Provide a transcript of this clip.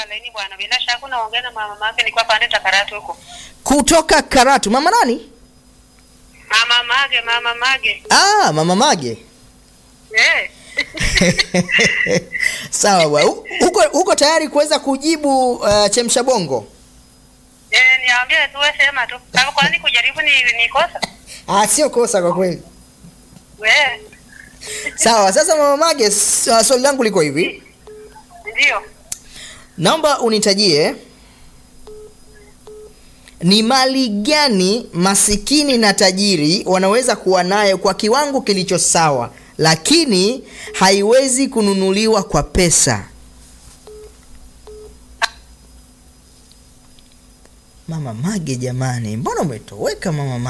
kutoka laini bwana. Bila shaka unaongea na mama mage nilikuwa pande Takaratu huko. kutoka Karatu. Mama nani? Mama mage, mama mage. Ah, mama Mage. Eh. Sawa bwana. U- Uko uko tayari kuweza kujibu uh, chemsha bongo? Eh, niambie tu wewe sema tu. Kama kwani kujaribu ni ni kosa? Ah, sio kosa kwa kweli. Eh. Sawa, sasa mama Mage, s- uh, swali langu liko hivi. Ndio. Naomba unitajie ni mali gani masikini na tajiri wanaweza kuwa nayo kwa kiwango kilicho sawa, lakini haiwezi kununuliwa kwa pesa. Mama Mage, jamani, mbona umetoweka mama Mage?